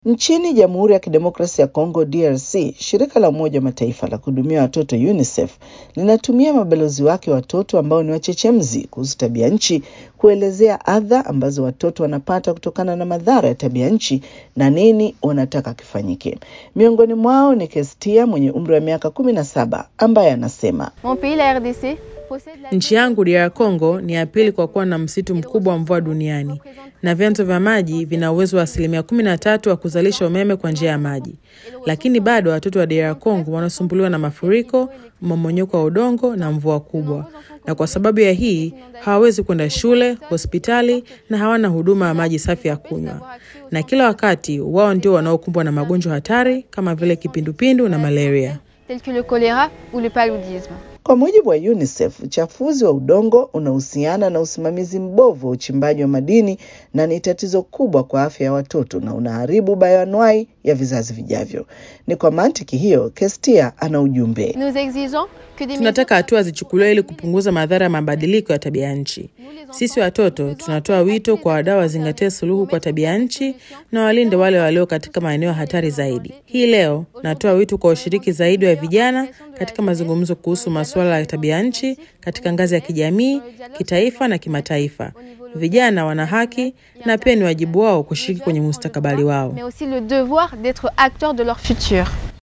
Nchini Jamhuri ya Kidemokrasia ya Kongo DRC, shirika la Umoja wa Mataifa la kuhudumia watoto UNICEF linatumia mabalozi wake watoto ambao ni wachechemzi kuhusu tabia nchi kuelezea adha ambazo watoto wanapata kutokana na madhara ya tabia nchi na nini wanataka kifanyike. Miongoni mwao ni Kestia mwenye umri wa miaka kumi na saba ambaye anasema Mon pays, la RDC, possède la Nchi yangu DR Congo ni ya pili kwa kuwa na msitu mkubwa wa mvua duniani na vyanzo vya maji vina uwezo wa asilimia kumi na tatu wa kuzalisha umeme kwa njia ya maji, lakini bado watoto wa DR Congo wanasumbuliwa na mafuriko, mmomonyoko wa udongo na mvua kubwa, na kwa sababu ya hii hawawezi kwenda shule, hospitali na hawana huduma ya maji safi ya kunywa, na kila wakati wao ndio wanaokumbwa na magonjwa hatari kama vile kipindupindu na malaria. tels que le choléra ou le paludisme. Kwa mujibu wa UNICEF, uchafuzi wa udongo unahusiana na usimamizi mbovu wa uchimbaji wa madini na ni tatizo kubwa kwa afya ya watoto na unaharibu bayoanuai ya vizazi vijavyo. Ni kwa mantiki hiyo, Kestia ana ujumbe. Nous exigeons que des Tunataka hatua zichukuliwe ili kupunguza madhara ya mabadiliko ya tabia nchi. Sisi watoto tunatoa wito kwa wadau wazingatie suluhu kwa tabia nchi na walinde wale walio katika maeneo hatari zaidi. Hii leo natoa wito kwa ushiriki zaidi wa vijana katika mazungumzo kuhusu masuala ya tabia nchi katika ngazi ya kijamii, kitaifa na kimataifa. Vijana wana haki na pia ni wajibu wao kushiriki kwenye mustakabali wao. mais aussi le devoir d'être acteurs de leur futur.